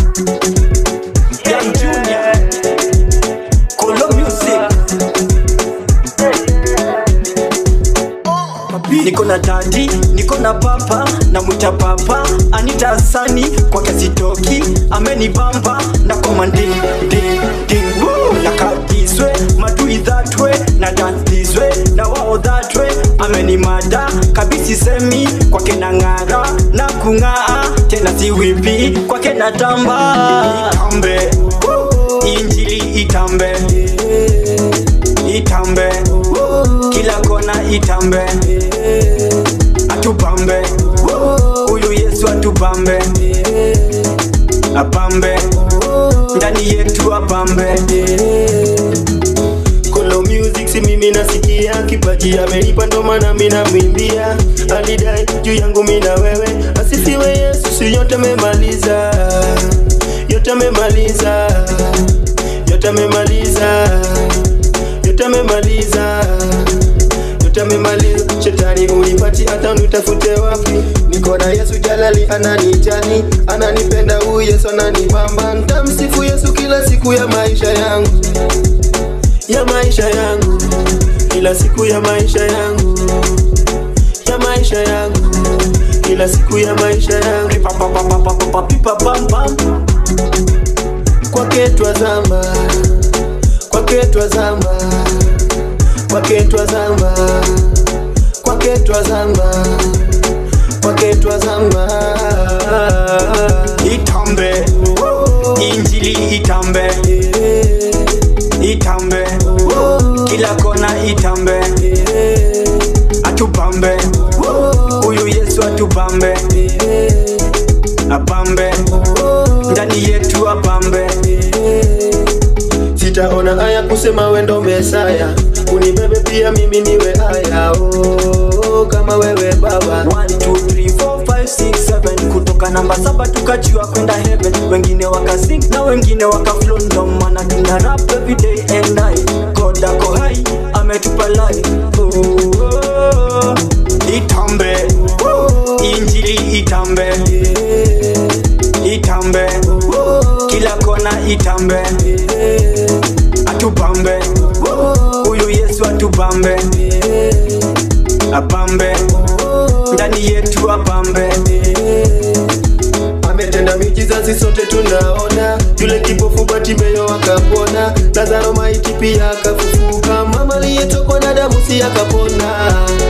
Young Junior, Kolo Music. Niko na dadi, niko na papa, na mwita papa Anita Asani kwa kiasi toki amenibamba na komandi ding ding woo na kabizwe madui that way na dance this way na wao that way amenimada kabisi semi kwake na ng'ara na kung'aa tena si wipi kwake na tamba itambe woo, injili itambe itambe kila kona itambe atupambe huyu yesu atupambe apambe ndani yetu apambe Kolo music si mimi nasikia kipaji amenipa ndo maana mimi namwimbia alidai juu yangu mimi na wewe asifiwe Yesu si yote amemaliza yote amemaliza yote amemaliza yote amemaliza yote amemaliza shetani unipati hata unitafute wapi niko na Yesu jalali ananijali ananipenda huyu Yesu ananibamba ntamsifu Yesu kila siku ya maisha yangu ya maisha yangu kila siku ya maisha yangu ya maisha yangu kila siku ya maisha yangu Pipapapapapapipapam. kwake twazama kwake twazama kwake twazama kwake twazama kwake twazama itambe injili itambe itambe kila kona itambe atupambe huyu yesu atupambe apambe ndani yetu apambe sitaona haya kusema wendo mesaya unibebe pia mimi niwe haya oh, kama wewe baba 1, 2, 3, 4, 5, 6, 7 kutoka namba saba tukajua kwenda heaven wengine wakasing na wengine wakaflow ndo maana tuna rap every day and night god ako hai ametupa life oh, oh, itambe injili itambe itambe kila kona itambe atupambe huyu yesu atupambe apambe ndani yetu apambe ametenda miujiza sote tunaona yule kipofu Bartimayo akapona Lazaro maiti pia akafufuka mama aliyetokwa na damu si akapona